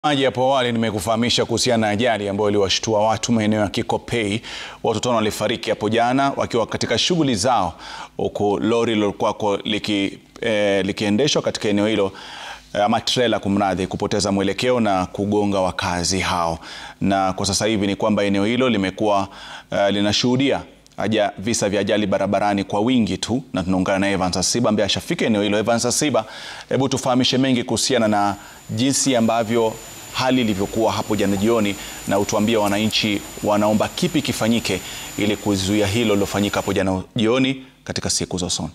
Maji hapo awali nimekufahamisha kuhusiana na ajali ambayo iliwashtua watu maeneo ya Kikopey. Watu tano walifariki hapo jana wakiwa katika shughuli zao, huku lori lilokuwako liki, eh, likiendeshwa katika eneo hilo eh, ama trela kumradhi, kupoteza mwelekeo na kugonga wakazi hao. Na kwa sasa hivi ni kwamba eneo hilo limekuwa eh, linashuhudia aja visa vya ajali barabarani kwa wingi tu, na tunaungana na Evans Asiba ambaye ashafika eneo hilo. Evans Asiba, hebu tufahamishe mengi kuhusiana na jinsi ambavyo hali ilivyokuwa hapo jana jioni, na utuambie wananchi wanaomba kipi kifanyike ili kuzuia hilo lilofanyika hapo jana jioni katika siku za usoni.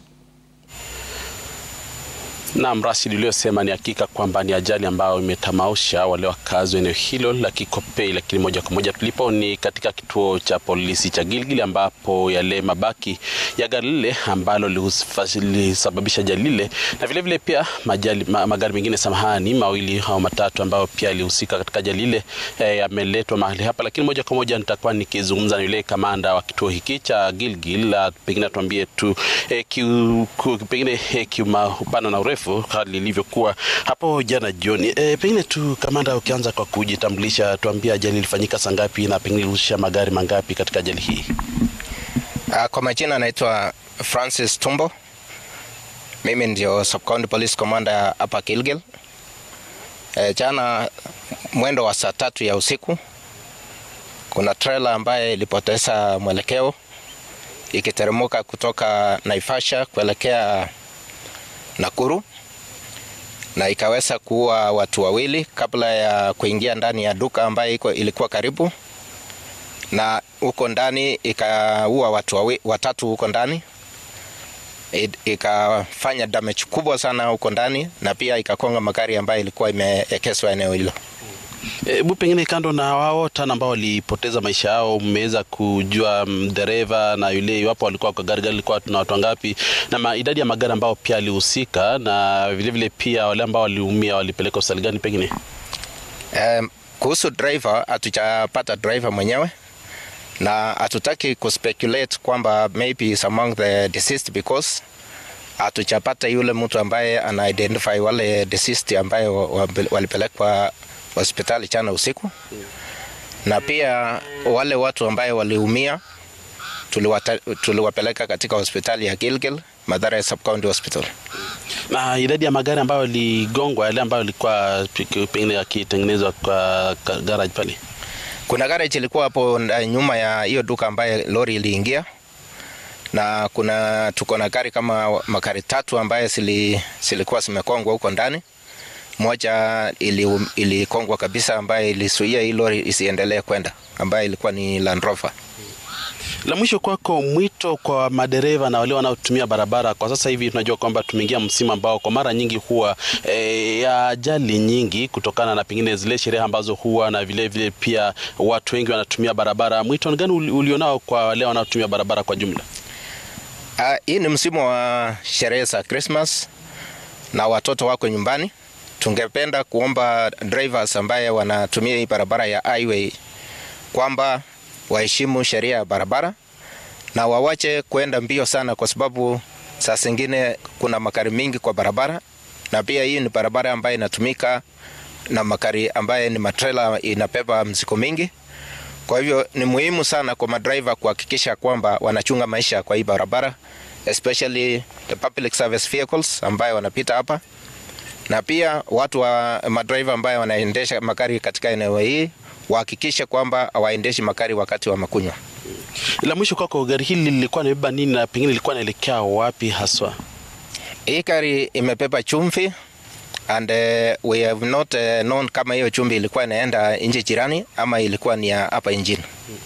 Naam, Rashid, uliyosema ni hakika kwamba ni ajali ambayo imetamausha wale wakazi wa eneo hilo la Kikopey, lakini moja kwa moja tulipo ni katika kituo cha polisi cha Gilgil ambapo yale mabaki ya gari lile ambalo lilisababisha ajali lile na vilevile vile pia majali, ma, magari mengine samahani mawili au matatu ambayo pia yalihusika katika ajali lile eh, yameletwa mahali hapa, lakini moja kwa moja nitakuwa nikizungumza na yule kamanda wa kituo hiki cha Gilgil, pengine atuambie tu eh, kiu, ku, pengine eh, kiupana na urefu hali ilivyokuwa hapo jana jioni. E, pengine tu kamanda, ukianza kwa kujitambulisha, tuambie ajali ilifanyika saa ngapi na pengine ilihusisha magari mangapi katika ajali hii? Uh, kwa majina anaitwa Francis Tumbo. Mimi ndio Sub County Police Commander hapa Gilgil. E, jana mwendo wa saa tatu ya usiku kuna trailer ambaye ilipoteza mwelekeo ikiteremuka kutoka Naivasha kuelekea Nakuru na ikaweza kuua watu wawili kabla ya kuingia ndani ya duka ambayo iko ilikuwa karibu, na huko ndani ikaua watu wawi, watatu huko ndani, ikafanya damage kubwa sana huko ndani, na pia ikakonga magari ambayo ilikuwa imeekezwa eneo hilo. Hebu e, pengine kando na wao tano ambao walipoteza maisha yao, mmeweza kujua dereva na yule iwapo walikuwa kwa gari, gari lilikuwa na watu wangapi, na idadi ya magari ambao pia alihusika, na vilevile vile pia wale ambao waliumia walipeleka hospitali gani pengine? Um, kuhusu driver hatujapata driver mwenyewe na hatutaki kuspeculate kwamba maybe is among the deceased because hatujapata yule mtu ambaye ana identify wale deceased ambaye walipelekwa hospitali jana usiku, na pia wale watu ambaye waliumia tuliwapeleka katika hospitali ya Gilgil, Mathare Sub County Hospital. Na idadi ya magari ambayo yaligongwa, yale ambayo ilikuwa pengine yakitengenezwa kwa garage pale, kuna garage ilikuwa hapo nyuma ya hiyo duka ambaye lori iliingia, na kuna tuko na gari kama magari tatu ambaye zilikuwa zimekongwa huko ndani moja ilikongwa ili kabisa, ambaye ilisuia hii lori isiendelee kwenda, ambaye ilikuwa ni Land Rover. La mwisho kwako, mwito kwa madereva na wale wanaotumia barabara. Kwa sasa hivi tunajua kwamba tumeingia msimu ambao kwa mara nyingi huwa e, ya ajali nyingi kutokana na pengine zile sherehe ambazo huwa na vile vile pia watu wengi wanatumia barabara. Mwito gani ulionao kwa wale wanaotumia barabara kwa jumla? Uh, hii ni msimu wa sherehe za Christmas na watoto wako nyumbani tungependa kuomba drivers ambaye wanatumia hii barabara ya highway kwamba waheshimu sheria ya barabara na wawache kwenda mbio sana, kwa sababu saa zingine kuna magari mingi kwa barabara, na pia hii ni barabara ambayo inatumika na magari ambaye ni matrela inabeba mzigo mingi. Kwa hivyo ni muhimu sana kwa madriver kuhakikisha kwamba wanachunga maisha kwa hii barabara, especially the public service vehicles ambayo wanapita hapa na pia watu wa madriver ambayo wanaendesha magari katika eneo hii wahakikishe kwamba hawaendeshi magari wakati wa makunywa. La mwisho kwako, gari hili lilikuwa limebeba nini na pengine lilikuwa naelekea wapi haswa? Hii gari imebeba chumvi and uh, we have not uh, known kama hiyo chumvi ilikuwa inaenda nchi jirani ama ilikuwa ni ya hapa nchini.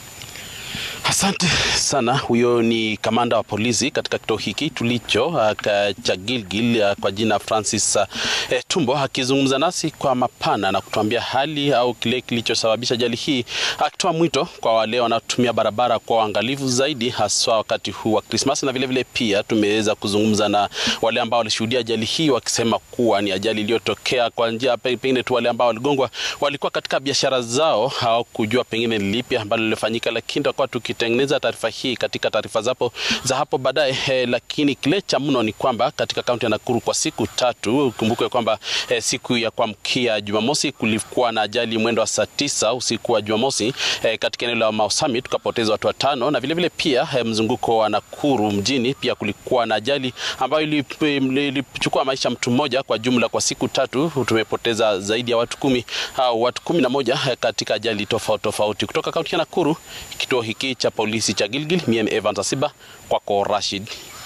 Asante sana. Huyo ni kamanda wa polisi katika kituo hiki tulicho cha Gilgil kwa jina Francis uh, Tumbo akizungumza nasi kwa mapana na kutuambia hali au kile kilichosababisha ajali hii, akitoa mwito kwa wale wanaotumia barabara kwa uangalifu zaidi, haswa wakati huu wa Krismasi. Na vilevile vile pia tumeweza kuzungumza na wale ambao walishuhudia ajali hii wakisema kuwa ni ajali iliyotokea kwa njia pengine tu, wale ambao waligongwa walikuwa katika biashara zao, hawakujua pengine lipi ambalo lilifanyika, lakini tutakuwa tukite kutengeneza taarifa hii katika taarifa zapo za hapo baadaye eh, lakini kile cha mno ni kwamba katika kaunti ya Nakuru kwa siku tatu, ukumbuke kwamba eh, siku ya kuamkia Jumamosi kulikuwa na ajali mwendo wa saa tisa usiku wa Jumamosi eh, katika eneo la Mau Summit tukapoteza watu watano, na vilevile vile pia eh, mzunguko wa Nakuru mjini pia kulikuwa na ajali ambayo ilichukua maisha mtu mmoja. Kwa jumla kwa siku tatu tumepoteza zaidi ya watu kumi au watu kumi na moja eh, katika ajali tofauti tofauti. Kutoka kaunti ya Nakuru, kituo hiki cha polisi cha Gilgil, mimi Evans Asiba, kwako Rashid.